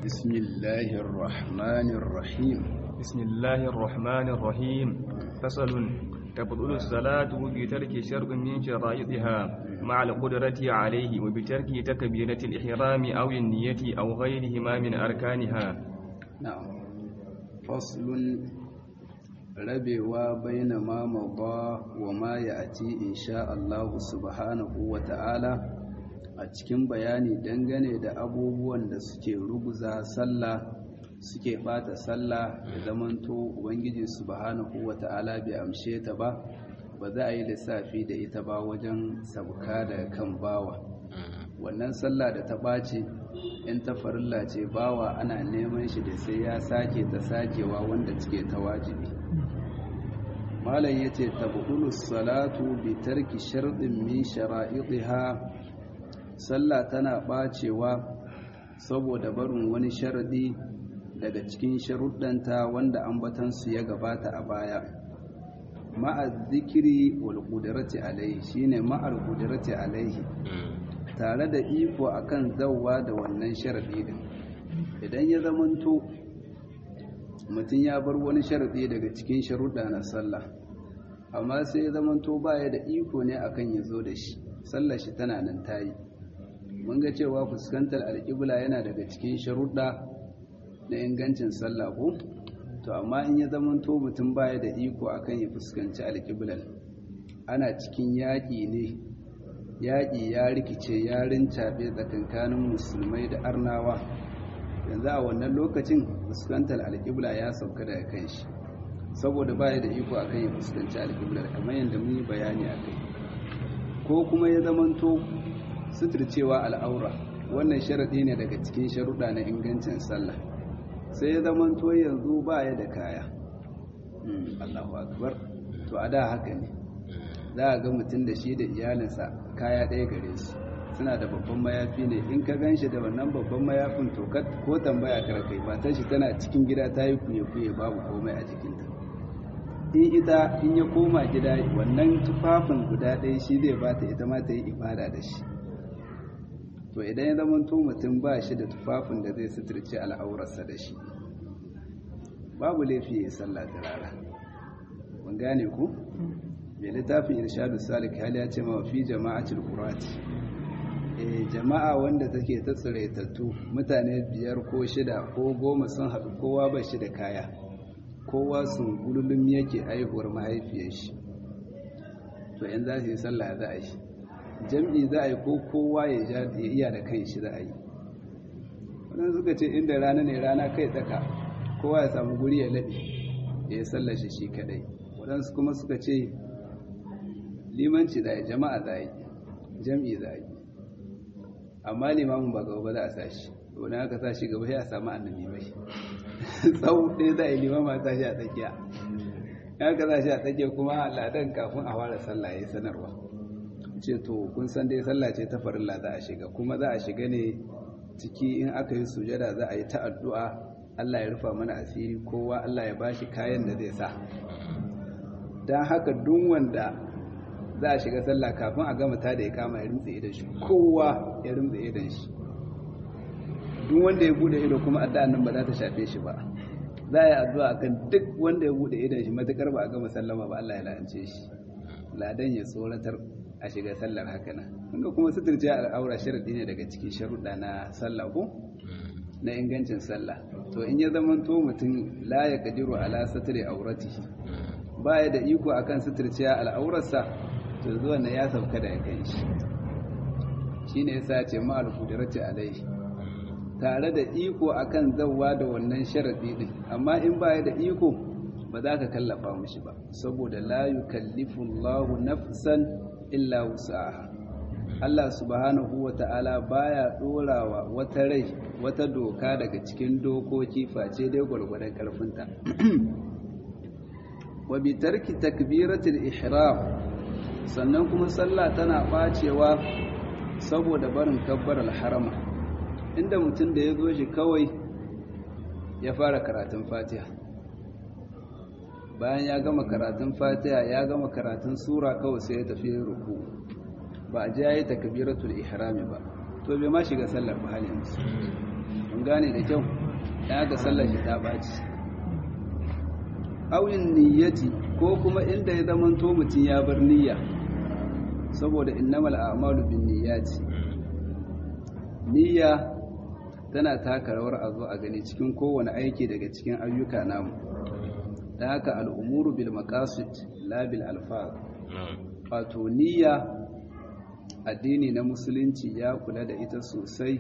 بسم الله الرحمن الرحيم بسم الله الرحمن الرحيم فصل تبطل الصلاة بترك شرط من شرائطها مع القدرة عليه وبترك تكبيرة الإحرام أو النية أو غيرهما من أركانها نعم فصل rabewa baina ma mada wa ma ya'ti insha Allah subhanahu wa ta'ala a cikin bayani dangane da abubuwan da suke ruguza sallah suke bata sallah da zamanto ubangiji subhanahu wa ta'ala bai amshe ta ba ba za a yi lissafi da ita ba wajen sauka da kan bawa wannan sallah da ta ɓace in ta farilla ce bawa ana neman shi da sai ya sake ta sakewa wanda cike ta wajibi malam ya ce tabulus salatu bi tarki sharɗin min shara'iɗiha sallah tana ɓacewa saboda barin wani sharaɗi daga cikin sharuɗanta wanda ambatansu ya gabata a baya ma'az zikiri wal qudrati alaihi shine ma'al qudrati alaihi tare da iko akan zawwa da wannan sharadi din idan ya zamanto mutum ya bar wani sharadi daga cikin sharuɗa na sallah amma sai ya zamanto baya da iko ne akan ya zo da shi sallar shi tana nan tayi mun ga cewa fuskantar alƙibla yana daga cikin sharuɗa na ingancin sallah ko to amma in ya zamanto mutum baya da iko akan ya fuskanci alƙiblan ana cikin yaƙi ne yaƙi ya rikice ya rincaɓe tsakankanin musulmai da arnawa yanzu a wannan lokacin fuskantar alƙibla ya sauka daga kan shi saboda baya da iko a kan ya fuskanci alƙiblar kamar yadda mun yi bayani a kai ko kuma ya zamanto suturcewa al'aura wannan sharaɗi ne daga cikin sharuɗa na ingancin sallah sai ya zamanto yanzu baya da kaya Allahu akbar to a da haka ne za a ga mutum da shi da iyalinsa kaya ɗaya gare shi suna da babban mayafi ne in ka gan shi da wannan babban mayafin to ko tambaya karkai matan shi tana cikin gida ta yi kuye-kuye babu komai a jikinta in ita in ya koma gida wannan tufafin guda ɗaya shi zai ba ta ita ma ta yi ibada da shi to idan ya zama to mutum ba shi da tufafin da zai suturce al'aurarsa da shi babu laifi ya yi sallah da rara mun gane ku mai littafin irshadu salik hali ya ce mafi jama'atul qurati eh jama'a wanda take ta tsiraitattu mutane biyar ko shida ko goma sun haɗu kowa ba shi da kaya kowa sun gululum yake aihuwar mahaifiyar shi to in za su yi sallah za a yi jam'i za a yi ko kowa ya iya da kan shi za a yi wadanda suka ce inda rana ne rana kai tsaka kowa ya samu guri ya laɓe ya yi sallar shi shi kadai waɗansu kuma suka ce limanci za a yi jama'a za a yi jam'i za a yi amma limamin ba gaba ba za a sa shi wani aka sa shi gaba sai a samu annabi mai tsawo ɗaya za a yi limama sa shi a tsakiya ya ka sa shi a tsakiya kuma ladan kafin a fara sallah ya sanarwa ce to kun san dai sallah ce ta farilla za a shiga kuma za a shiga ne ciki in aka yi sujada za a yi ta addu'a Allah ya rufa mana asiri kowa Allah ya bashi kayan da zai sa don haka duk wanda za a shiga sallah kafin a gama ta da ya kama ya rimtsa idan shi kowa ya rimtsa idan shi duk wanda ya bude ido kuma addu'a nan ba za ta shafe shi ba za a yi addu'a akan duk wanda ya bude idan shi matakar ba a gama sallama ba Allah ya la'ance shi ladan ya tsoratar a shiga sallar haka nan kunga kuma suturci al'aura sharadi ne daga cikin sharuɗa na sallah ko na ingancin sallah to in ya zama to mutum la ya kadiru ala satri auratihi baya da iko akan suturciya al'aurarsa to zuwa na ya sauka da kan shi shine yasa ce ma al-qudrati alaihi tare da iko akan zawwa da wannan sharadi din amma in baya da iko ba za ka kallafa mushi ba saboda la yukallifu Allahu nafsan illa wus'aha Allah subhanahu wata'ala baya dorawa wata rai wata doka daga cikin dokoki face dai gwargwadon karfinta wa bi tarki takbiratul ihram sannan kuma sallah tana bacewa saboda barin kabbaral harama inda mutum da ya zo shi kawai ya fara karatun fatiha bayan ya gama karatun fatiha ya gama karatun sura kawai sai ya tafi ruku ba a ji ya yi takbiratul ihrami ba to bai ma shiga sallar ba hal yanzu mun gane da kyau ya ga sallar shi ta ɓaci auyin niyyati ko kuma inda ya zama to mutum ya bar niyya saboda innamal a'malu bin niyyati niyya tana taka rawar a zo a gani cikin kowane aiki daga cikin ayyuka namu da haka al'umuru bil maqasid la bil alfaz wato niyya addini na musulunci ya kula da ita sosai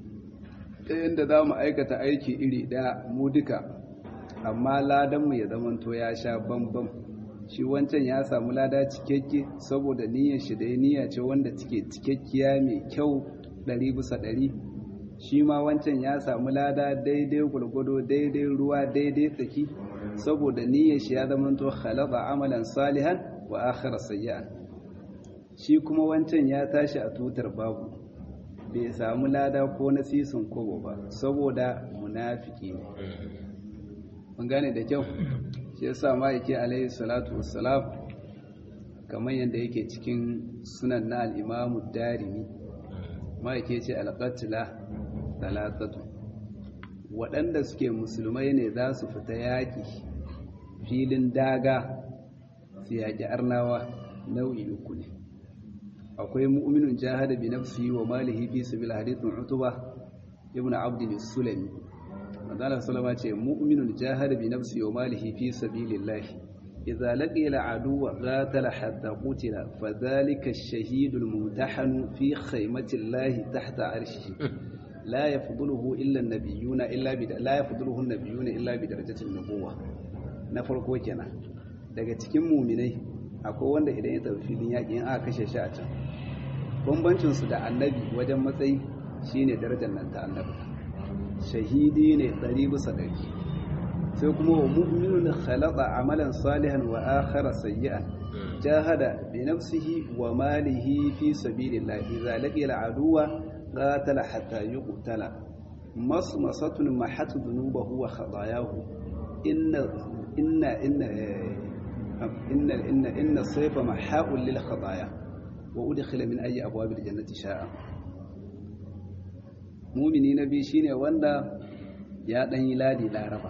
ta yadda za mu aikata aiki iri ɗaya mu duka amma ladanmu ya zamanto ya sha bambam shi wancan ya samu lada cikakke saboda niyyar shi da niyya ce wanda take cikakkiya mai kyau ɗari bisa ɗari shi ma wancan ya samu lada daidai gwargwado daidai ruwa daidai tsaki saboda niyyar shi ya zamanto khalaba amalan salihan wa akhara sayyi'an shi kuma wancan ya tashi a tutar babu bai samu lada ko na sisin kobo ba saboda munafiki ne mun gane da kyau shi yasa ma'aiki alaihi salatu wassalam kamar yadda yake cikin sunan na al'imamu darimi ma'aiki ce alƙatila talatatu waɗanda suke musulmai ne za su fita yaƙi filin daga su yaƙi arnawa nau'i uku ne akwai mu'minun jahada bi nafsihi wa malihi fi sabil hadithun utuba ibnu abd sulami manzala sallama ce mu'minun jahada bi nafsihi wa malihi fi sabilillah idza laqiya al'aduwa qatala hatta qutila fadhalika ash-shahid al-mumtahan fi khaymati Allah tahta arshihi la yafduluhu illa an-nabiyyuna illa bi la yafduluhu an-nabiyyuna illa bi darajati an-nubuwah na farko kenan daga cikin mu'minai akwai wanda idan ya tafi filin yaƙi in aka kashe shi a can bambancinsu da annabi wajen matsayi shine darajar nan ta annabi shahidi ne ɗari bisa ɗari sai kuma wa mu'minun khalaqa amalan salihan wa akhara sayyi'an jahada bi nafsihi wa malihi fi sabilillah idza laqiya al'aduwa qatala hatta yuqtala masmasatun mahatu dhunubahu wa khatayahu inna inna inna إن إن إن الصيف محاء للخطايا وأدخل من أي أبواب الجنة شاء مؤمني نبي شيني وندا يا دان يلادي لاربا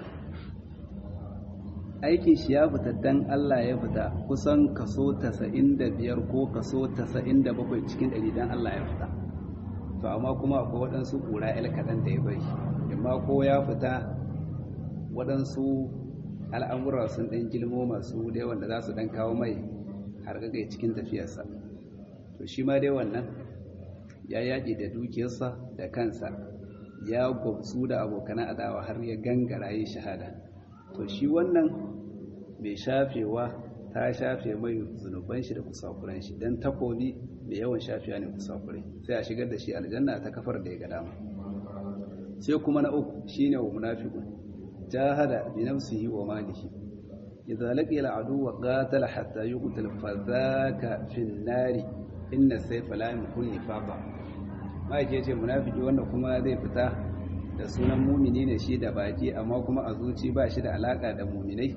aikin shi ya fita dan Allah ya fita kusan kaso 95 ko kaso 97 cikin 100 dan Allah ya fita to amma kuma akwai waɗansu ƙura el kaɗan da ya bari amma ko ya fita waɗansu al'amura sun ɗan gilmo masu dai wanda za su ɗan kawo mai hargagai cikin tafiyarsa to shi ma dai wannan ya yaƙi da dukiyarsa da kansa ya gwabsu da abokanan adawa har ya gangara yi shahada to shi wannan mai shafewa ta shafe mai zunuban shi da kusakuran shi don takobi mai yawan shafewa ne kusakurai sai a shigar da shi aljanna ta kafar da ya ga dama sai kuma na uku shine wa munafiqun جاهد بنفسه وماله إذا لقي العدو قاتل حتى يقتل فذاك في النار إن السيف لا يمكن نفاقا ما yake ce munafiki wanda kuma zai fita da sunan mumini ne shi da baki amma kuma a zuci ba shi da alaka da muminai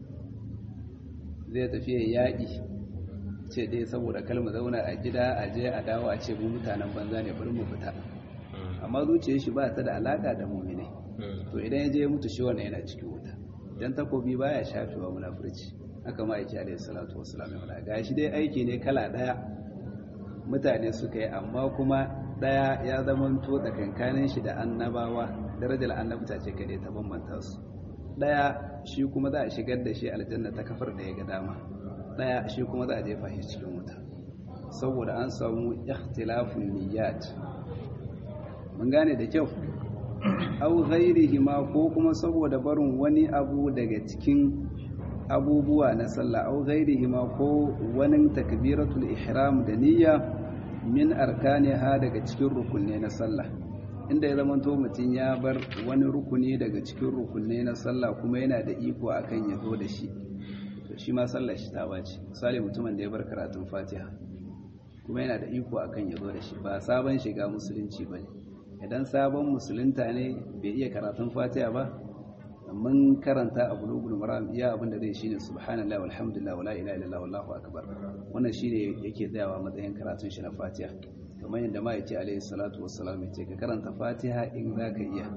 zai tafi yaƙi ce dai saboda kalma zauna a gida a je a dawo a ce mu mutanen banza ne bari mu fita amma zuciyar shi ba ta da alaka da muminai to idan ya je mutu shi wannan yana cikin wuta dan takobi baya shafewa munafurci haka ma yake alayhi salatu wassalam ya faɗa gashi dai aiki ne kala daya mutane suka yi amma kuma daya ya zama to tsakankanin shi da annabawa darajar annabta ce kade ta bambanta su daya shi kuma za a shigar da shi aljanna ta kafar da ya ga dama daya shi kuma za a jefa shi cikin wuta saboda an samu ikhtilafun niyyat mun gane da kyau au ghairihima ko kuma saboda barin wani abu daga cikin abubuwa na sallah au ghairihima ko wani takbiratul ihram da niyya min arkaniha daga cikin rukunne na sallah inda ya zamanto mutum ya bar wani rukuni daga cikin rukunne na sallah kuma yana da iko akan ya zo da shi to shi ma sallah shi ta bace misali mutumin da ya bar karatun fatiha kuma yana da iko akan ya zo da shi ba sabon shiga musulunci bane idan sabon musulunta ne bai iya karatun fatiha ba mun karanta a bulugul maram iya abin da zai shine subhanallahi walhamdulillah wala ilaha illallah wallahu akbar wannan shine yake tsayawa matsayin karatun shi na fatiha kamar yadda ma yake alaihi salatu wassalam yace ka karanta fatiha in zaka iya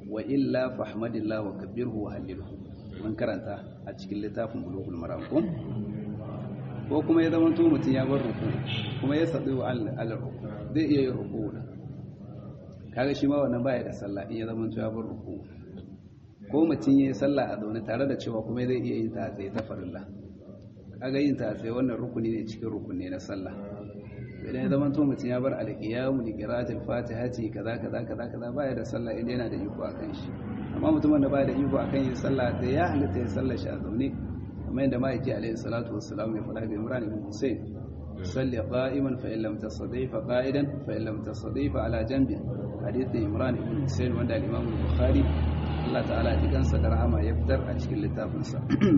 wa illa fahmadillah wa kabbirhu wa hallilhu mun karanta a cikin littafin bulughul maram ko ko kuma ya zama to mutum ya bar ruku kuma ya sadu wa al ruku zai iya yin ruku kaga shi ma wannan baya da sallah in ya zama to ya bar ruku ko mutum ya yi sallah a zaune tare da cewa kuma zai iya yin ta tsaye ta farilla kaga yin ta tsaye wannan rukuni ne cikin rukuni na sallah idan ya zama to mutum ya bar alƙiyamu da qira'atul fatihati kaza kaza kaza kaza baya da sallah idan yana da iko akan shi amma mutumin da baya da iko akan yin sallah da ya halitta yin sallah shi a zaune kamar yadda ma'aiki alaihi salatu wassalam ya faɗa ga Imran ibn Hussein salli qa'iman fa in lam tastati fa qa'idan fa in lam tastati fa ala janbi hadith Imran ibn Hussein wanda al-Imam Bukhari Allah ta'ala ya kansa da rahama ya fitar a cikin littafinsa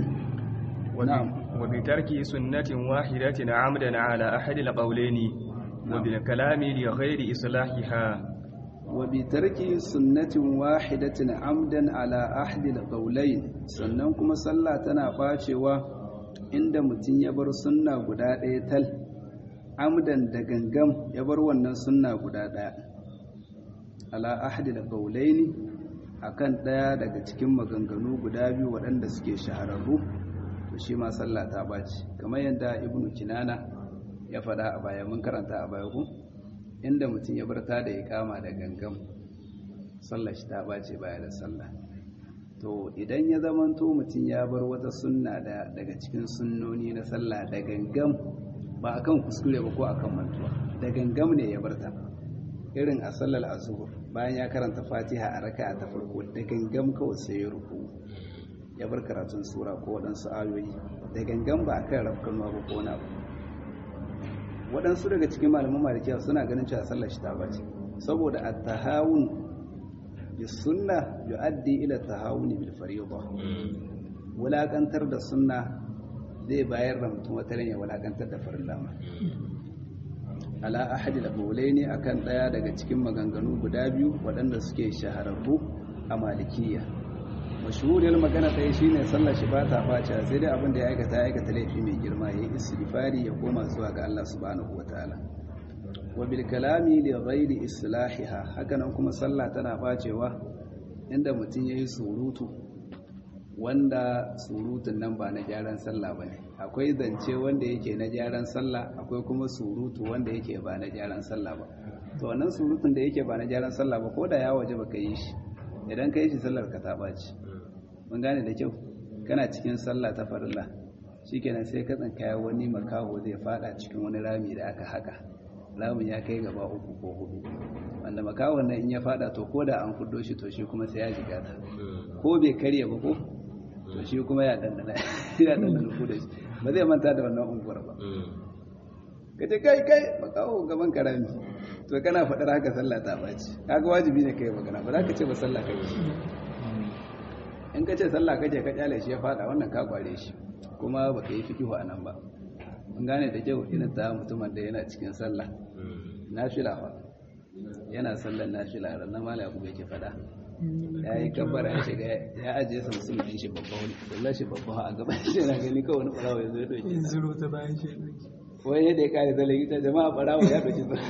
وبترك سنة واحدة عمدا على أحد القولين وبالكلام لغير إصلاحها وبترك سنة واحدة عمدا على أحد القولين sannan kuma sallah tana bacewa inda mutum ya bar sunna guda ɗaya tal amdan da gangam ya bar wannan sunna guda ɗaya ala ahdi da qaulaini akan ɗaya daga cikin maganganu guda biyu waɗanda suke shahararru to shi ma sallah ta baci kamar yadda ibnu kinana ya faɗa a baya mun karanta a baya ku inda mutum ya barta da ya kama da gangam sallah shi ta bace baya da sallah to idan ya zamanto mutum ya bar wata sunna da daga cikin sunnoni na sallah da gangam ba akan kuskure ba ko akan mantuwa da gangam ne ya barta irin a sallar azhur bayan ya karanta fatiha a raka'a ta farko da gangam kawai sai ya ruku ya bar karatun sura ko waɗansu ayoyi da gangan ba a kan rafkan ba ko na ba waɗansu daga cikin malaman malikiya suna ganin cewa sallar shi ta bace saboda at-tahawun bi sunna yu'addi ila tahawuni bil fariida wulakantar da sunna zai bayar da mutum wata ya wulakantar da farilla ma ala ahadi al-qawlaini akan daya daga cikin maganganu guda biyu waɗanda suke shahararru a malikiya mashhuriyar magana ɗaya shine sallar shi ba ta face sai dai abin da ya aikata ya aikata laifi mai girma ya yi istighfari ya koma zuwa ga Allah subhanahu wataala wa bil kalami li ghairi islahiha hakanan kuma sallah tana bacewa inda mutum yayi surutu wanda surutun nan ba na gyaran sallah bane akwai zance wanda yake na gyaran sallah akwai kuma surutu wanda yake ba na gyaran sallah ba to wannan surutun da yake ba na gyaran sallah ba ko da ya waje baka yi shi idan ka yi shi sallar ka ta ɓaci mun gane da kyau kana cikin sallah ta farilla shikenan sai ka tsankaya wani makaho zai fada cikin wani rami da aka haka ramin ya kai gaba uku ko hudu wanda makahon nan in ya fada to ko da an fuddo shi to shi kuma sai ya shiga ta ko bai karya ba ko to shi kuma ya dandana ya dandana ku da shi ba zai manta da wannan unguwar ba ka ce kai kai makaho gaban karami to kana faɗar haka sallah ta ɓaci kaga wajibi ne kai magana ba za ka ce ba sallah kai in ka ce sallah kake ka kyale shi ya faɗa wannan ka kware shi kuma ba ka yi fikihu a nan ba mun gane da kyau irin ta mutumin da yana cikin sallah nafila fa yana sallar nafila ran na mala abu yake faɗa ya yi kabbara ya shiga ya ajiye sa musulun ɗin shi babba wani sallar shi babba a gaban shi yana gani kawai wani ɓarawa ya zo ya ɗauke zuro ta bayan shi wani yadda ya kare zalai ita jama'a ɓarawa ya ɗauki sa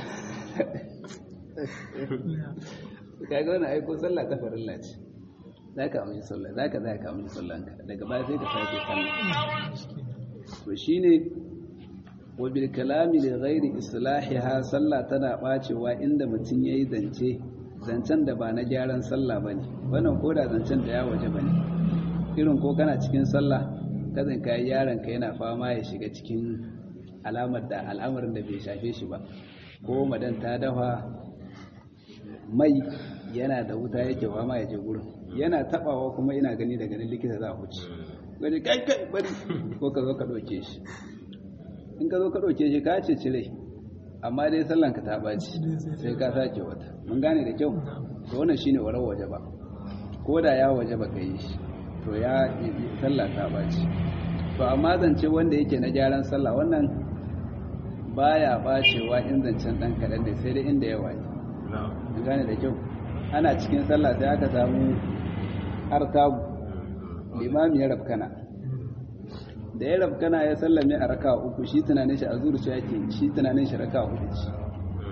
kaga wani aiko sallah ta farilla ce za ka amince sallah za ka za ka amince sallanka daga baya sai ka sake sallah to shine wa bil kalami li ghairi islahiha sallah tana bacewa inda mutum yayi zance zancen da ba na gyaran sallah bane wannan ko da zancen da ya waje bane irin ko kana cikin sallah kazan kai yaron ka yana fama ya shiga cikin alamar da al'amarin da bai shafe shi ba ko madan ta dafa mai yana da wuta yake fama ya je gurin yana tabawa kuma ina gani da ganin likita za a huce gani kai kai bari ko ka zo ka ɗauke shi in ka zo ka ɗauke shi ka ce cire amma dai sallan ka ta ɓaci sai ka sake wata mun gane da kyau to wannan shine warar waje ba ko da ya waje ba ka yi shi to ya sallah ta ɓaci to amma zance wanda yake na gyaran sallah wannan baya ɓacewa in zancen ɗan kaɗan ne sai dai inda yawa ne mun gane da kyau ana cikin sallah sai aka samu artabu limami ya rafkana da ya rafkana ya sallame a raka uku shi tunanin shi a zuciya yake shi tunanin shi raka uku ce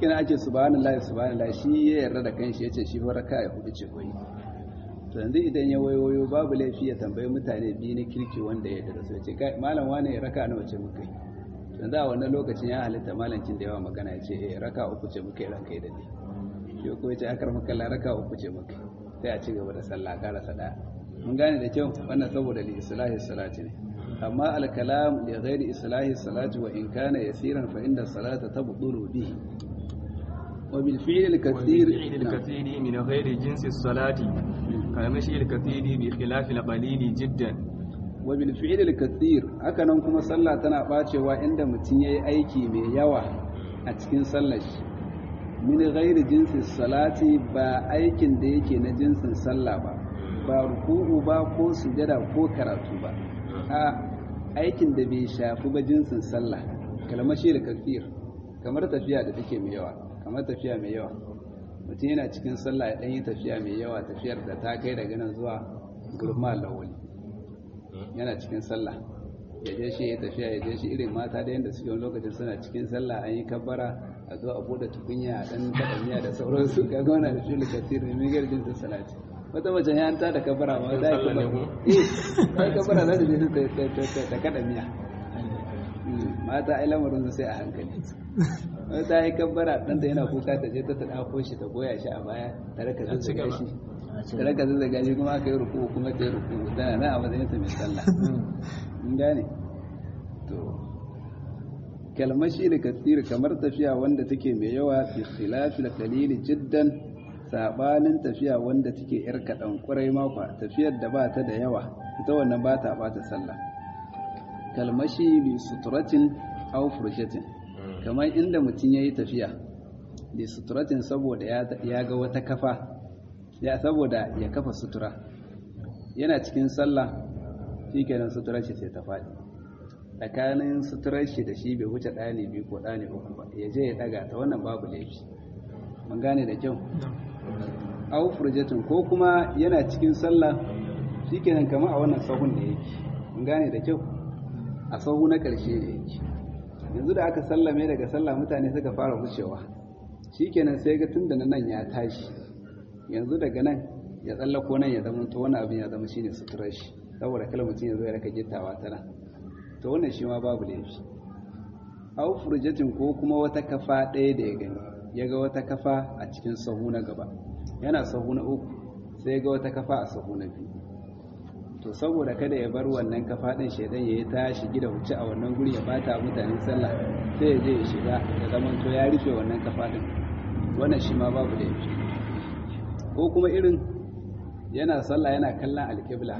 shikenan ake subhanallahi subhanallahi shi ya yarda da kanshi yace shi fa raka ya hudu ce koyi to yanzu idan ya wayoyo babu laifi ya tambayi mutane biyu na kirki wanda ya yarda da su ce kai malam wane raka nawa ce muka yi yanzu a wannan lokacin ya halitta malancin da yawa magana ya ce eh raka uku ce muka yi ranka da ne shi ko ya ce akar maka la raka uku ce muka sai a ci gaba da sallah karasa daya mun gane da kyau wannan saboda li islahi salati ne amma al kalam li ghairi islahi salati wa in kana yasiran fa inda salata tabdulu bihi wa bil fi'l al kathir والفعل الكثير من غير جنس الصلاة كالمشي الكثير بخلاف القليل جدا wa bil fi'l al kathir haka nan kuma sallah tana bacewa inda mutun yayi aiki mai yawa a cikin sallar shi min ghairi jinsi salati ba aikin da yake na jinsin sallah ba ba ruku'u ba ko sujada ko karatu ba a aikin da bai shafi ba jinsin sallah kalmashi da kafir kamar tafiya da take mai yawa kamar tafiya mai yawa mutum yana cikin sallah ya ɗanyi tafiya mai yawa tafiyar da ta kai daga nan zuwa gurma lawali yana cikin sallah ya je shi ya tafiya ya je shi irin mata da yadda suke wani lokacin suna cikin sallah an yi kabbara a zo a bude tukunya a ɗan kaɗanya da sauransu ka gona da shi lokacin ne mai garjin su salati wata mace ya ta da kabbara ma za ka kabbara eh ta kabbara za ta je ta kaɗa miya mata ai lamarin sai a hankali wata yi kabbara ɗanta yana kuka ta je ta ta ɗako shi ta goya shi a baya ta raka zazzaga shi ta raka zazzaga shi kuma aka yi ruku kuma ta yi ruku tana na a matsayin ta mai sallah in gane to kalmashi da kasir kamar tafiya wanda take mai yawa fi khilafil qalili jiddan sabanin tafiya wanda take yar kadan kurai makwa tafiyar da ba ta da yawa ita wannan ba ta bata sallah kalmashi bi suturatin aw furjatin kamar inda mutum yayi tafiya bi suturatin saboda ya ga wata kafa ya saboda ya kafa sutura yana cikin sallah shikenan suturar shi sai ta faɗi tsakanin suturar shi da shi bai wuce ɗani biyu ko ɗani uku ba ya je ya ɗaga ta wannan babu laifi mun gane da kyau au furjatin ko kuma yana cikin sallah shikenan kamar a wannan sahun da yake mun gane da kyau a sahu na ƙarshe da yake yanzu da aka sallame daga sallah mutane suka fara wucewa shikenan sai ga tun da nan ya tashi yanzu daga nan ya tsallako nan ya zama to wani abin ya zama shine suturar shi saboda kala mutum ya zo ya raka gittawa ta nan to wannan shi ma babu laifi au furjatin ko kuma wata kafa ɗaya da ya gani ya ga wata kafa a cikin sahu na gaba yana sahu na uku sai ga wata kafa a sahu na biyu to saboda kada ya bar wannan kafa ɗin shaidan ya yi ta shigi da wuce a wannan guri ya bata mutane sallah sai ya je ya shiga ya zama to ya rufe wannan kafa ɗin wannan shi ma babu laifi ko kuma irin yana sallah yana kallon alƙibla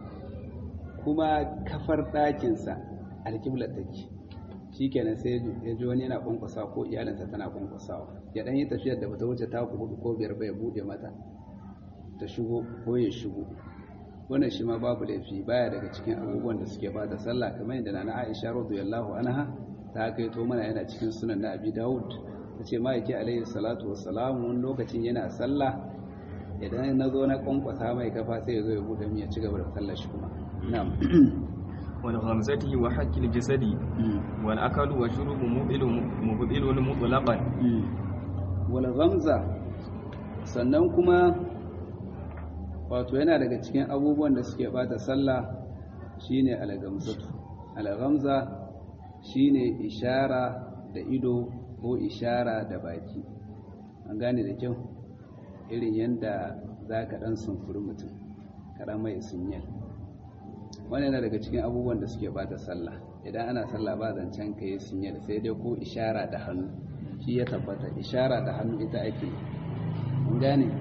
kuma kafar ɗakinsa alƙibla take shi kenan sai ya ji wani yana kwankwasa ko iyalinsa tana kwankwasawa ya ɗan yi tafiyar da bata wuce ta hudu ko biyar bai buɗe mata ta shigo ko ya shigo wannan shi ma babu laifi baya daga cikin abubuwan da suke bada sallah kamar yadda na Aisha radiyallahu anha ta kai to mana yana cikin sunan na Abi Dawud tace ma yake alaihi salatu wassalam wani lokacin yana sallah idan na zo na kwankwasa mai kafa sai ya zo ya bude mu ya ci gaba da sallar shi kuma na'am wal ghamzati wa haqqil jasadi wal akalu wa shurubu mubilu mubilun mutlaqan wal ghamza sannan kuma wato yana daga cikin abubuwan da suke bata sallah shine al-gamzatu al-gamza shine ishara da ido ko ishara da baki an gane da kyau irin yadda za ka ɗan sumfuri mutum kaɗan mai sunyal wani yana daga cikin abubuwan da suke bata sallah idan ana sallah ba zancen ka yi sunyal sai dai ko ishara da hannu shi ya tabbata ishara da hannu ita ake an gane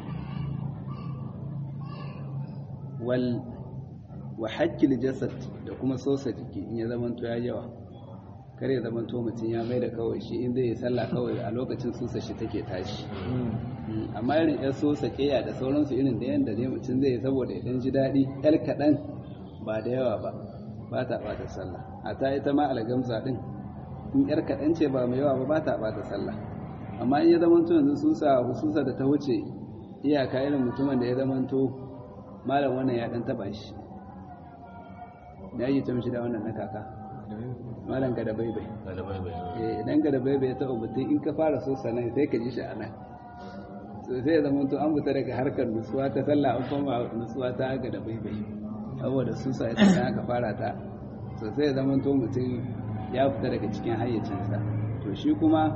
wal wa hakkil jasad da kuma sosa jiki in ya zamanto ya yawa kar ya zamanto mutum ya mai da kawai shi in zai yi sallah kawai a lokacin sosa shi take tashi amma irin yan sosa keya da sauransu irin da yanda ne mutum zai yi saboda idan ji daɗi yar kaɗan ba da yawa ba ba ta ɓata sallah a ta ita ma algamsa ɗin in yar kaɗan ce ba mai yawa ba ba ta ɓata sallah amma in ya zamanto yanzu susa hususa da ta wuce iyaka irin mutumin da ya zamanto malam wannan ya ɗan taɓa shi da yi ta mishi da wannan na kaka malam ga da baibai eh idan ga da baibai ya taɓa mutum in ka fara so sanan sai ka ji shi a nan so sai ya zama to an fita daga harkar nutsuwa ta sallah an koma nutsuwa ta ga da baibai saboda su sa ita aka fara ta so sai ya zama to mutum ya fita daga cikin hayyacinsa to shi kuma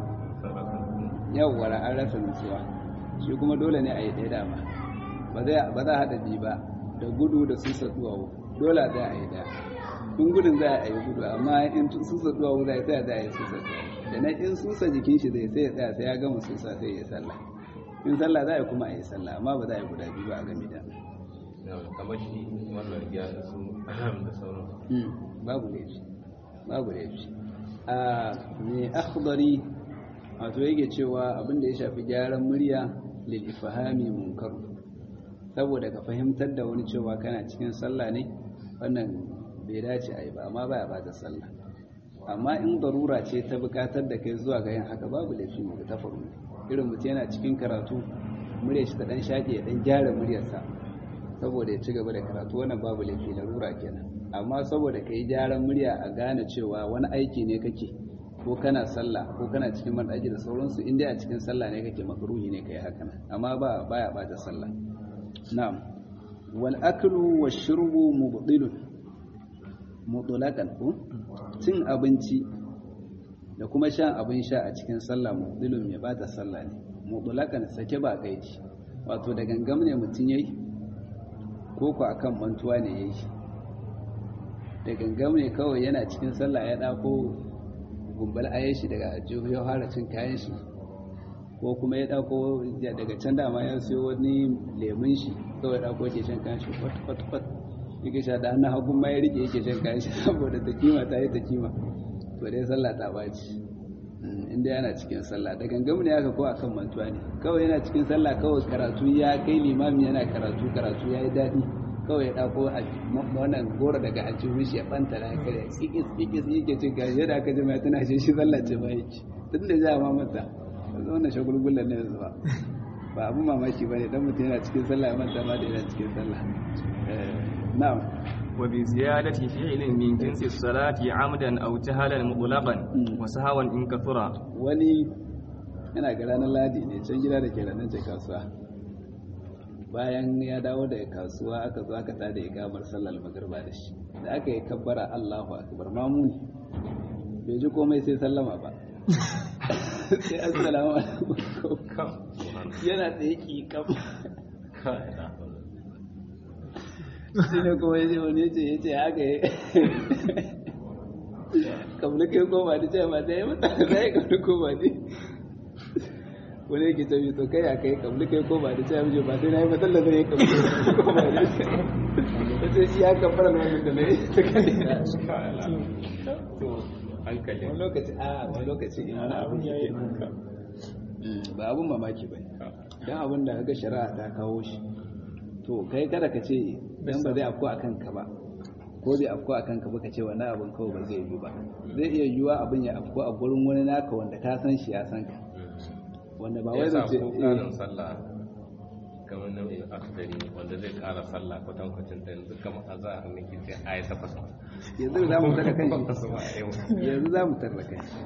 yawwa an rasa nutsuwa shi kuma dole ne a yi ɗaya dama ba za a haɗa biyu ba da gudu da susa duwawu dole za a yi ɗaya in gudun za a yi gudu amma in susa duwawu za a tsaya za a yi susa duwawu da na in susa jikin shi zai sai ya tsaya sai ya gama susa sai ya sallah in sallah za a yi kuma a yi sallah amma ba za a yi guda biyu ba a game da kamar shi wannan ya su da sauran babu laifi babu laifi a mai akhdari wato yake cewa abinda ya shafi gyaran murya lil ifhami munkar saboda ka fahimtar da wani cewa kana cikin sallah ne wannan bai dace a yi ba amma baya bata sallah amma in darura ce ta bukatar da kai zuwa ga yin haka babu laifi mu ta faru irin mutum yana cikin karatu murya shi ta dan shaƙe ya dan gyara muryarsa saboda ya ci gaba da karatu wannan babu laifi larura kenan amma saboda ka yi gyaran murya a gane cewa wani aiki ne kake ko kana sallah ko kana cikin banɗaki da sauransu inda a cikin sallah ne kake makruhi ne kai haka nan amma ba baya bata sallah na'am wal aklu wash shurbu mubtilun mutlaqan ko cin abinci da kuma shan abin sha a cikin sallah mubtilun mai bata sallah ne mutlaqan sake ba gaiji wato da gangam ne mutun yayi ko ko akan mantuwa ne yayi da gangam ne kawai yana cikin sallah ya dako gumbal ayen shi daga ajiyu ya fara cin kayan shi ko kuma ya dauko daga can dama ya siyo wani lemun shi kawai dauko ke shan kayan shi kwat kwat kwat yake sha da hannun hagun ma ya rike yake shan kayan shi saboda ta kima ta yi ta kima to dai sallah ta baci inda yana cikin sallah da gangamu ne aka ko akan mantuwa ne kawai yana cikin sallah kawai karatu ya kai limami yana karatu karatu ya yi daɗi kawai ya ɗauko wannan goro daga aljihun shi ya ɓanta da haka da ikis ikis yake cin gashi yadda aka jima tana shi shi sallah ce ba yake tun da ja ma mata yanzu wannan shagulgullan ne yanzu ba ba abin mamaki ba ne dan mutum yana cikin sallah ya manta ma da yana cikin sallah na'am وبزيادة فعل من جنس الصلاة عمدا أو جهلا مطلقا وسهوا إن كثر wani yana ga ranar ladi ne can gida da ke ranar ce kasuwa bayan ya dawo da kasuwa aka zo aka tada ikamar sallar magarba da shi da aka yi kabbara Allahu akbar mamuni bai ji komai sai sallama ba sai assalamu alaikum yana tsaye ki kam shi ne kuma yace wani yace yace haka yi kamar kai koma da ce ba ta yi mata da ya kamar koma ne wani yake ce to kai a kai kamar kai koma da ce ya ba sai na yi matsala zai yi kamar koma ne wace shi ya kamar na wani da na yi ta kai hankali wani lokaci a wani lokaci in wani abin ya yi ba abin mamaki ba don abin da ga shari'a ta kawo shi to kai kada ka ce dan ba zai afko a kanka ba ko zai afko a kanka ba ka ce wani abin kawai ba zai yi ba zai iya yiwuwa abin ya afko a gurin wani naka wanda ka san shi ya san ka wanda ba wai ya zai ce ko ƙarin sallah kamar nau'in akhdari wanda zai ƙara sallah kwatankwacin ta yanzu kamar a za a miki ce a yi takwas ma yanzu za mu tarra kan takwas shi ma a yau yanzu za mu tarra kan shi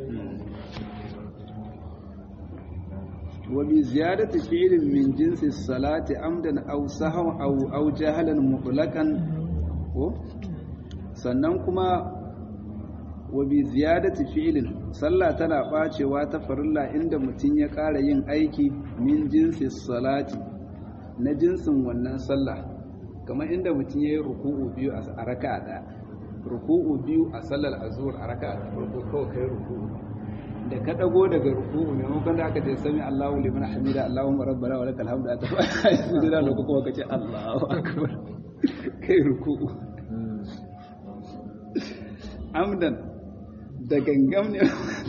وبزيادة فعل من جنس الصلاة عمدا أو سهوا أو أو جهلا مطلقا ko sannan kuma wa bi ziyadati fi'lin sallah tana bacewa ta farilla inda mutum ya ƙara yin aiki min jinsi salati na jinsin wannan sallah kamar inda mutum ya yi ruku'u biyu a raka'a ɗaya ruku'u biyu a sallar azhur a raka'a ta farko kawai kai ruku'u da ka dago daga ruku'u maimakon da aka ce sami Allahu liman hamida Allahumma rabbana wa lakal hamdu ta fa sujada lokacin kuma kace Allahu akbar kai ruku'u amdan da gangam ne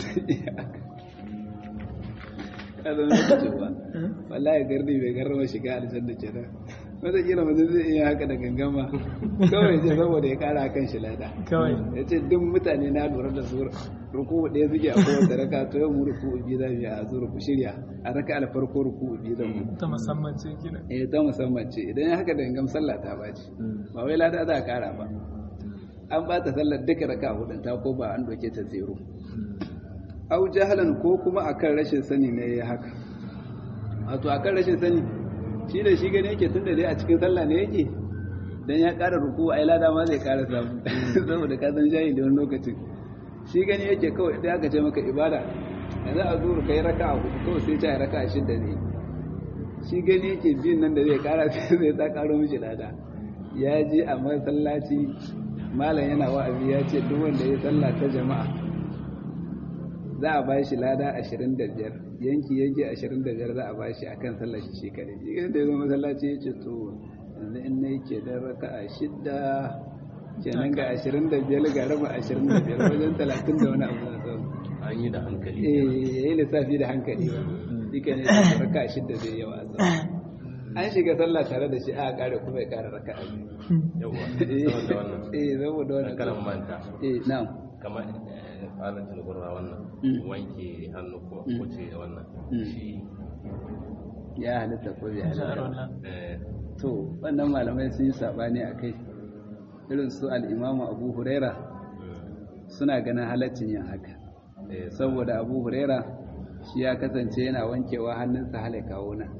kada ne ce ba wallahi gardi bai garrama shiga aljanna kenan wata kila mutum zai iya haka da gangama kawai ce saboda ya kara kan shi lada kawai ya ce duk mutane na lura da su ruku ɗaya suke a kowace raka to yau mu ruku biyu za mu yi a zuru ku shirya a raka alfarko ruku biyu za mu ta musamman ce gina eh ta musamman ce idan ya haka da gangam sallah ta baci ba wai lada za a kara ba an ba ta sallar duka raka hudun ta ko ba an doke ta zero au jahalan ko kuma akan rashin sani ne ya haka wato akan rashin sani shi da shi gane yake tunda dai a cikin sallah ne yake dan ya ƙara ruku ai lada ma zai ƙara samu saboda ka san shayi da wani lokacin shi gani yake kawai idan aka ce maka ibada yanzu a zuru kai raka a hudu kawai sai ta raka a shidda ne shi gani yake biyun nan da zai ƙara sai zai ta ƙaro mishi lada ya ji a masallaci malam yana wa'azi ya ce duk wanda ya sallah ta jama'a za a bashi lada ashirin da biyar yanki yanki ashirin da biyar za a bashi akan sallar shi shi kadai shi da ya zo masallaci ya ce to yanzu in na yake dan raka'a shidda kenan ga ashirin da biyar ga raba ashirin da biyar wajen talatin da wani abu na sau an yi da hankali eh ya yi lissafi da hankali ba duka ne raka'a shidda zai yawa a sau an shiga sallah tare da shi a kare kuma ya kare raka'a biyu yawa saboda wannan eh saboda wannan kalan manta eh na'am kamar tsarin tilgurwa wannan wanke hannu ko kuce wannan shi ya halitta ko bai halitta eh, to wannan malamai sun yi sabani a kai irin su al'imamu abu huraira suna ganin halaccin yin haka eh, saboda abu huraira shi ya kasance yana wankewa hannunsa hale kawo nan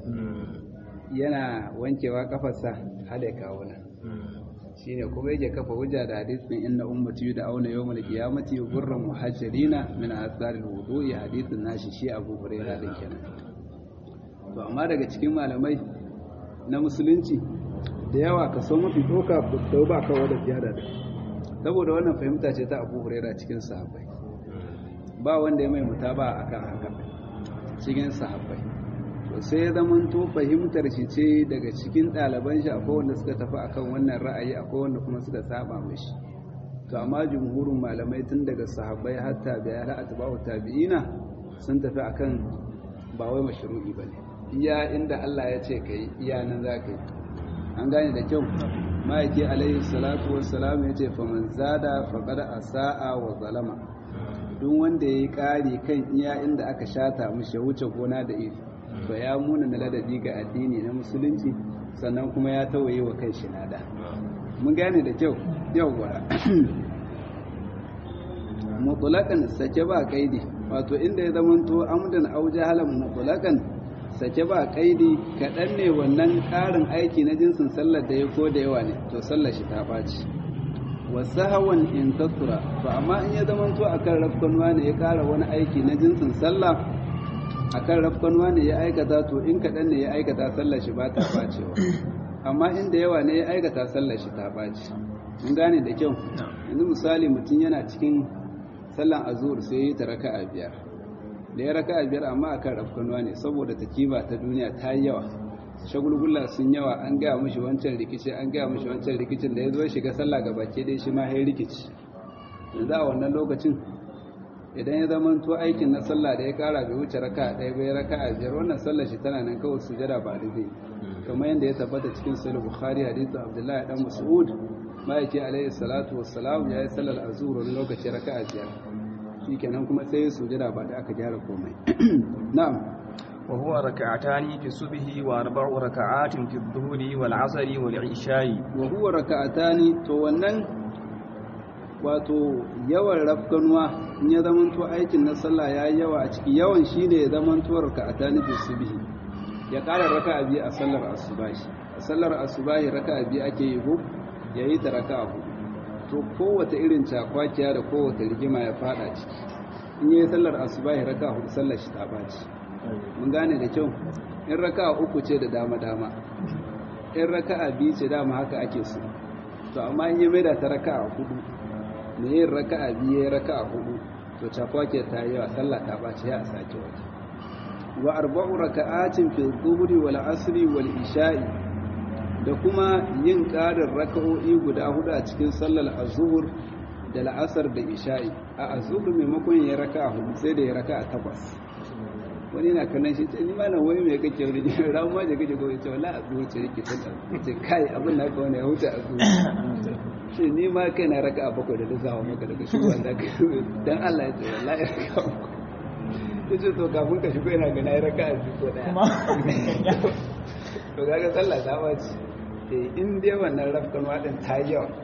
yana wankewa kafarsa hale kawo nan shi ne kuma yake kafa hujja da hadisin inna ummati da auna yawmal qiyamati gurran muhajirina min asaril wudu'i hadisin nashi shi abu huraira din kenan to amma daga cikin malamai na musulunci da yawa kaso mafi doka da ba kawo da ziyara da saboda wannan fahimta ce ta abu huraira cikin sahabbai ba wanda ya mai mutaba akan haka cikin sahabbai to sai ya zamanto fahimtar shi ce daga cikin ɗaliban shi akwai wanda suka tafi akan wannan ra'ayi akwai wanda kuma suka saba mishi to amma jumhurin malamai tun daga sahabbai har tabi'ai har atba'u tabi'ina sun tafi akan ba wai mashru'i bane iya inda Allah ya ce kai iya nan za ka yi an gane da kyau ma'aiki alaihi salatu wassalam ya ce faman zada faqad asa'a wa zalama duk wanda yayi ƙari kan iya inda aka shata mishi ya wuce gona da iri to ya muna na ladabi ga addini na musulunci sannan kuma ya tawaye wa kai shinada mun gane da kyau yawwa mutlaqan sake ba kaidi wato inda ya zamanto amdan aw jahalan mutlaqan sake ba kaidi kaɗan ne wannan ƙarin aiki na jinsin sallar da ya ko da yawa ne to sallar shi ta ɓaci wasu hawan in kasura to amma in ya zamanto akan rafkanuwa ne ya ƙara wani aiki na jinsin sallah akan rafkanuwa ne ya aikata to in kaɗan ne ya aikata sallar shi ba ta ɓacewa amma inda yawa ne ya aikata sallar shi ta ɓaci mun gane da kyau yanzu misali mutum yana cikin sallan azur sai ya yi ta raka'a biyar da ya raka a biyar amma akan rafkanuwa ne saboda takiba ta duniya ta yi yawa shagulgula sun yawa an gaya mashi wancan rikici an gaya mashi wancan rikicin da ya zo shiga sallah ga baki dai shi ma ya rikici yanzu a wannan lokacin idan ya zama to aikin na sallah da ya kara bai wuce raka ɗaya bai raka a biyar wannan sallah shi tana nan kawai sujada ba da zai kamar yadda ya tabbata cikin sahih bukhari hadisin abdullahi dan mas'ud ma'aiki alaihi salatu wassalam ya yi sallar azur wani lokaci raka a biyar shikenan kuma sai ya sujada ba da aka gyara komai na'am wa huwa rak'atani fi subhi wa arba'u rak'atin fi dhuhri wal 'asri wal 'isha'i wa huwa raka'atani to wannan wato yawan rafkanuwa in ya zamanto aikin na sallah ya yi yawa a ciki yawan shi ne ya zamanto raka'atani fi subhi ya ƙara raka'a biyu a sallar asubahi a sallar asubahi raka'a biyu ake yi ko yayi ta raka'a hudu to kowace irin cakwakiya da kowace rigima ya fada ciki in yi sallar asubahi raka hudu sallar shi ta baci mun gane da kyau in raka uku ce da dama dama in raka biyu ce dama haka ake so to amma in yi maida ta raka hudu me yin raka biyu ya raka hudu to cakwakiya ta yi yawa sallah ta baci ya a sake wata wa arba'u raka'atin fi dhuhri wal asri wal isha'i da kuma yin ƙarin raka'o'i guda hudu a cikin sallar azuhur da la'asar da isha'i a azuhur maimakon ya raka a hudu sai da ya raka a takwas wani na kanan shi ce ni ma nan wani mai kake wani ne ran ma da kake kawai ce wala azuhur ce rike ta ce kai abin na ka wani ya huta azuhur shi ni ma kai na raka a bakwai da lissawa maka daga shi wanda ka dan Allah ya ce wallahi ya raka ya ce to kafin ka shigo yana gana ya raka a biyu ko daya to kaga sallah ta bace in dai wannan rafkan wadin ta yawa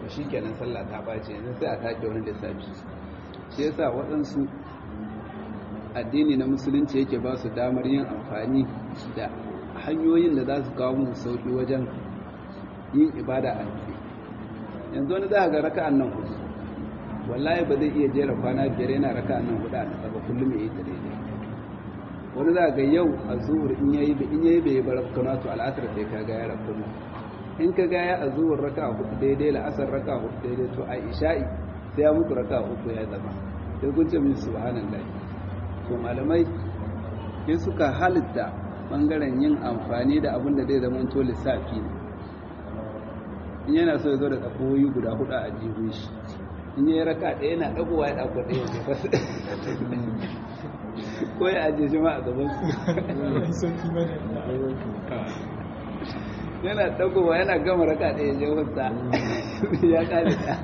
to shikenan sallah ta bace yanzu sai a take wani lissafi shi yasa waɗansu addini na musulunci yake ba su damar yin amfani da hanyoyin da za su kawo musu sauki wajen yin ibada a nufi yanzu wani za ga raka'an nan hudu wallahi ba zai iya jera kwana biyar yana raka'an nan hudu a nasa ba kullum ya yi ta daidai wani za ga yau a zuwur in yayi in yayi bai bar kana to al'asar sai ka ga ya rabu in ka ga ya a zuwur raka'a hudu daidai la'asar raka'a hudu daidai to a isha'i sai ya mutu raka'a uku ya zama sai kun ce min subhanallahi to malamai sai suka halitta bangaren yin amfani da abin da zai zama to lissafi ne in yana so ya zo da tsakoyi guda hudu a jihun shi in yi raka ɗaya yana ɗagowa ya ɗago ɗaya ne fasu ko ya ajiye shi ma a gaban su yana ɗagowa yana gama raka ɗaya je wasta ya ƙare ɗaya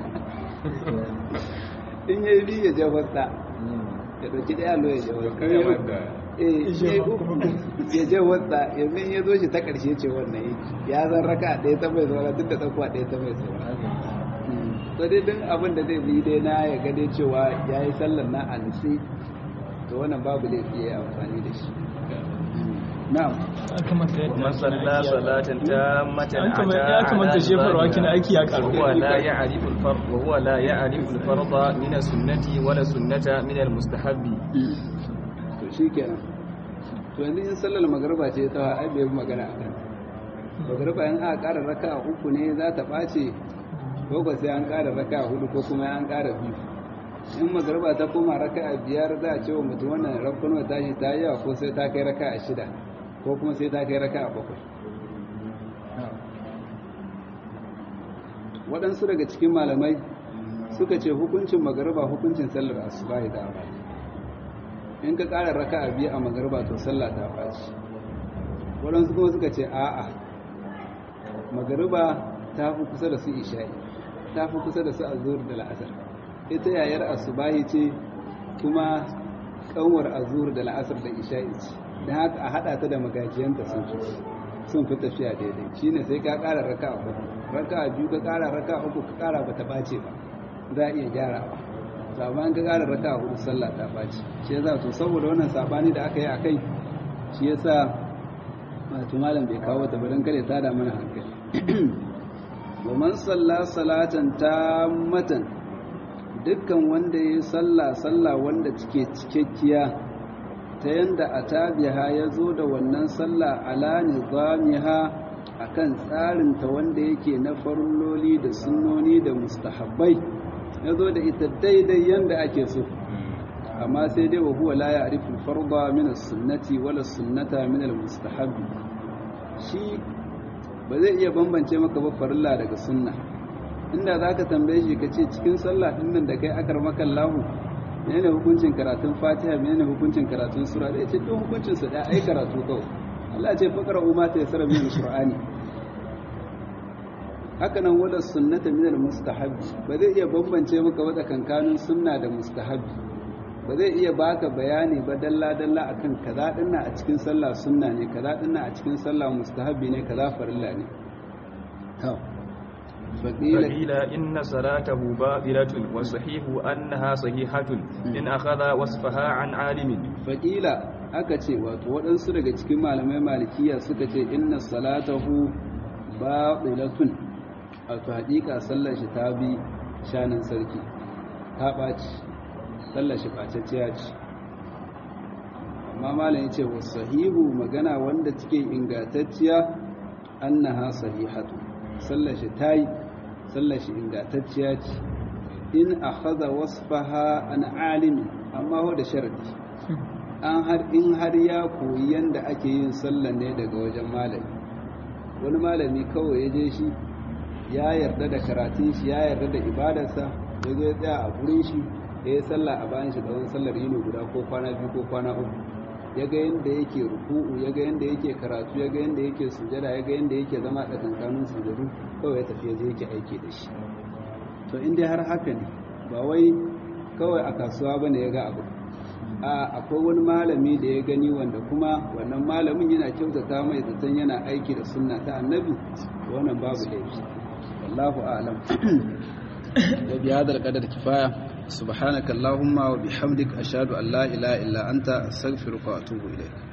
in yi biyu ya je wasta ya ɗauki ɗaya lo ya je wasta ya je wasta yanzu ya zo shi ta ƙarshe ce wannan yake ya zan raka ɗaya ta mai saura duk da ɗaukuwa ɗaya ta mai saura so dai duk abin da zai bi dai na ya gade cewa ya yi sallar na ansi to wannan babu laifi ya yi amfani da shi na'am man salla salatan tammatan ya kamata shefarwa kina aiki ya karu وهو لا يعرف الفرق وهو لا يعرف الفرض من السنة ولا السنة من المستحب to shi kenan to yanzu in sallar magariba ce ta ai bai magana a kan magariba in aka ƙara raka uku ne za ta ɓace ko ko sai an ƙara raka hudu ko kuma an ƙara biyu in magariba ta koma raka a biyar za a ce wa mutum wannan rakon tashi ta yi yawa ko sai ta kai raka a shida ko kuma sai ta kai raka a bakwai waɗansu daga cikin malamai suka ce hukuncin magariba hukuncin sallar asuba ya da in ka ƙara raka a biyu a magariba to sallah ta ɓaci waɗansu kuma suka ce a'a magariba ta fi kusa da su isha'i ta fi kusa da su azur da la'asar ita yayar asubahi ce kuma kanwar azur da la'asar da isha'i ce don haka a haɗa ta da magajiyanta sun fi sun fi tafiya daidai shine sai ka ƙara raka a hudu raka a biyu ka ƙara raka a uku ka ƙara ba ta ɓace ba za a iya gyarawa to amma in ka ƙara raka a hudu sallah ta ɓace shi yasa to saboda wannan sabani da aka yi a kai shi yasa wato malam bai kawo ta ba don kare ta da mana hankali wa man salla salatan tammatan dukkan wanda yayi salla salla wanda cike cikakkiya ta yanda atabiha yazo da wannan salla ala nizamiha akan tsarin ta wanda yake na farloli da sunnoni da mustahabbai yazo da ita daidai yanda ake so amma sai dai wa huwa la ya'rifu al-farda min as-sunnati wala as-sunnata min al-mustahabbi shi ba zai iya bambance maka ba farilla daga sunna inda za ka tambaye shi ka ce cikin sallah ɗin nan da kai akar makan lahu menene hukuncin karatun fatiha menene hukuncin karatun sura da ce duk hukuncin su da ai karatu kawai Allah ce faqra umma ta yasara min alqur'ani haka nan wala sunnata min almustahabbi ba zai iya bambance maka ba tsakankanin sunna da mustahabbi ba zai iya baka bayani ba dalla dalla akan kaza dinna a cikin sallah sunna ne kaza dinna a cikin sallah mustahabbi ne kaza farilla ne to فقيل إن صلاته باطلة والصحيح أنها صحيحة إن أخذ وصفها عن عالم فقيل aka ce wato waɗansu daga cikin malamai malikiya suka ce inna salatahu ba'ilatun wato haƙiƙa sallar shi ta bi shanin sarki ta ɓaci sallar shi ɓacacciya ce amma malam ya ce wa sahihu magana wanda take ingantacciya annaha sahihatu sallar shi ta yi sallar shi ingantacciya ce in akhadha wasfaha an alimi amma ho da sharadi an har in har ya koyi yanda ake yin sallar ne daga wajen malami wani malami kawai ya je shi ya yarda da karatun shi ya yarda da ibadarsa ya zo ya tsaya a gurin shi ya yi sallah a bayan shi tsawon sallar yini guda ko kwana biyu ko kwana uku ya ga yadda yake ruku'u ya ga yadda yake karatu ya ga yadda yake sujada ya ga yadda yake zama tsakankanin sujadu kawai ya tafi ya je yake aiki da shi to in dai har haka ne ba wai kawai a kasuwa bane ya ga abu a akwai wani malami da ya gani wanda kuma wannan malamin yana kyautata mai zaton yana aiki da sunna ta annabi wannan babu laifi wallahu a'lam wa bi hadha al-qadar kifaya subhanaka allahumma wa bihamdika ashhadu an la ilaha illa anta astaghfiruka wa atubu ilayk